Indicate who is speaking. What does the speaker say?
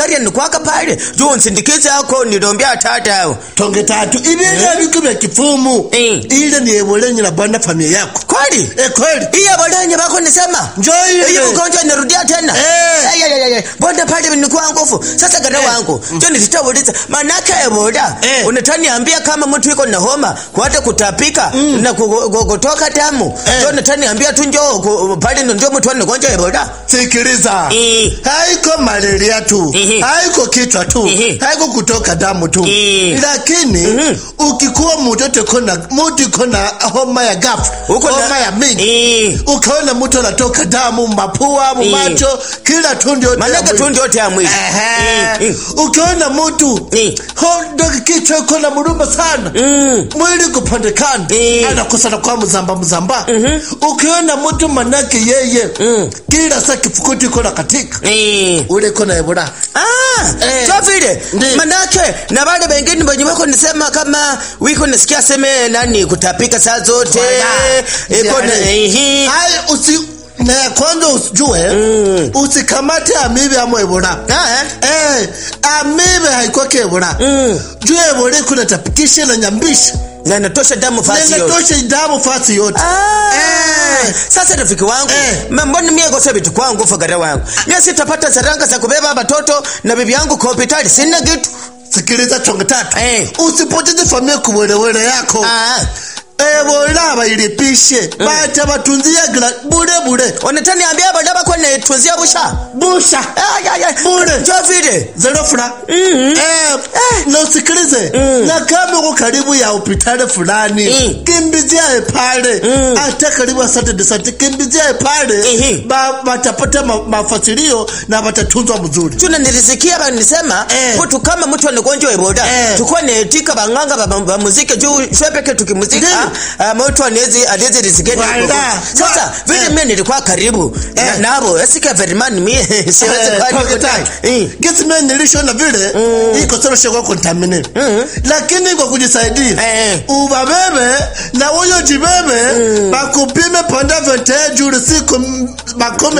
Speaker 1: pale nikwaka pale juu nsindikize ako nilombea tata yao
Speaker 2: tonge tatu ibinga biku bya kifumu
Speaker 1: Eh.
Speaker 2: ile ni ebolenyi na bwana familia yako
Speaker 1: kweli
Speaker 2: eh kweli
Speaker 1: iya bolenye bako nisema
Speaker 2: Njoo ile.
Speaker 1: hiyo ugonjwa inarudia tena
Speaker 2: Eh.
Speaker 1: Ay, ay, ay, ay. bonde pale nikuwa nguvu sasa gada wangu njo nilitauliza manake ebola
Speaker 2: Eh.
Speaker 1: unataniambia kama mtu iko na homa kuhata kutapika na ku- ku- kutoka damu
Speaker 2: Eh.
Speaker 1: njo nataniambia tu njo ku- pale ndo ndio mtu anagonjwa ebola
Speaker 2: sikiliza
Speaker 1: Eh.
Speaker 2: haiko malaria tu
Speaker 1: Ehe.
Speaker 2: haiko kichwa tu
Speaker 1: Ehe.
Speaker 2: haiko kutoka damu tu
Speaker 1: Eh.
Speaker 2: lakini
Speaker 1: Mhm.
Speaker 2: ukikuwa mtoto kona mtu kona homa ya gafu
Speaker 1: Uko na-
Speaker 2: homa ya mingi
Speaker 1: Eh.
Speaker 2: ukaona mtu anatoka damu mapua mumacho kila tundu yote ya
Speaker 1: manake
Speaker 2: mwili.
Speaker 1: tu ndio yote ya mwili
Speaker 2: Ehe.
Speaker 1: Eh,
Speaker 2: ukiona mtu
Speaker 1: Eh.
Speaker 2: hondo kichwa iko na muruma sana
Speaker 1: Mm.
Speaker 2: mwili kupandekana
Speaker 1: Eh.
Speaker 2: anakosa na kwa mzamba mzamba ukiona mtu manake yeye
Speaker 1: Mm.
Speaker 2: kila saa kifukuti iko na katika
Speaker 1: Eh.
Speaker 2: ule iko na ebola
Speaker 1: Ah,
Speaker 2: Eh.
Speaker 1: so vile
Speaker 2: Ndi.
Speaker 1: manake na wale wengine wenye wako nisema kama wiko nasikia seme nani kutapika saa zote
Speaker 2: Wala.
Speaker 1: iko na
Speaker 2: Yani.
Speaker 1: ehi
Speaker 2: hai usi na ya kwanza usijue
Speaker 1: Mm.
Speaker 2: usikamate amibe ama ebola
Speaker 1: Ah,
Speaker 2: eh amibe haikwake ebola
Speaker 1: Mm.
Speaker 2: juu ebola iko natapikisha na nyambisha
Speaker 1: na natosha damu fasi yote
Speaker 2: nenatosha damu fasi yote
Speaker 1: Ah.
Speaker 2: Eh.
Speaker 1: Sasa rafiki wangu
Speaker 2: Eh.
Speaker 1: ma- mbona mie gosa vitu kwangu fagara wangu mie sitapata saranga za kubeba watoto na bibi yangu kwa hospitali sina kitu
Speaker 2: sikiliza tonge tatu
Speaker 1: Eh.
Speaker 2: usipoteze familia kuwelewele yako
Speaker 1: Ah.
Speaker 2: ebola bailipishe bata batunzia gra bure bure
Speaker 1: onetani ambia badaba kwa netunzia busha
Speaker 2: busha
Speaker 1: Ay, ay, ay.
Speaker 2: Bure.
Speaker 1: Njo vile
Speaker 2: zero fula
Speaker 1: Mhm.
Speaker 2: eh, na usikilize na kama uko karibu ya hospitali fulani
Speaker 1: Mm.
Speaker 2: kimbiziae pale
Speaker 1: Mm.
Speaker 2: hata karibu asante sante kimbiziae pale
Speaker 1: Ehe.
Speaker 2: ba, batapata ma, mafasilio na batatunzwa mzuri
Speaker 1: tuna nilisikia banisema Eh. mtu kama mtu anagonjwa eboda
Speaker 2: Eh.
Speaker 1: tukuwa netika banganga ba- ba- ba muziki juu shwepeke tukimuzika
Speaker 2: Ndiyo.
Speaker 1: ah, mtu anezi anezi risikeni
Speaker 2: Wala.
Speaker 1: sasa
Speaker 2: Wa-
Speaker 1: vile
Speaker 2: Eh.
Speaker 1: mimi nilikuwa karibu na-
Speaker 2: Eh.
Speaker 1: nabo esika verimani mie siwezi kwa nikutaki Eh.
Speaker 2: gisi nilishona vile iko solo shekwa contaminate lakini kwa kujisaidia
Speaker 1: Eh.
Speaker 2: ubabebe na huyo jibebe bakupime panda vente juri siku m- makumi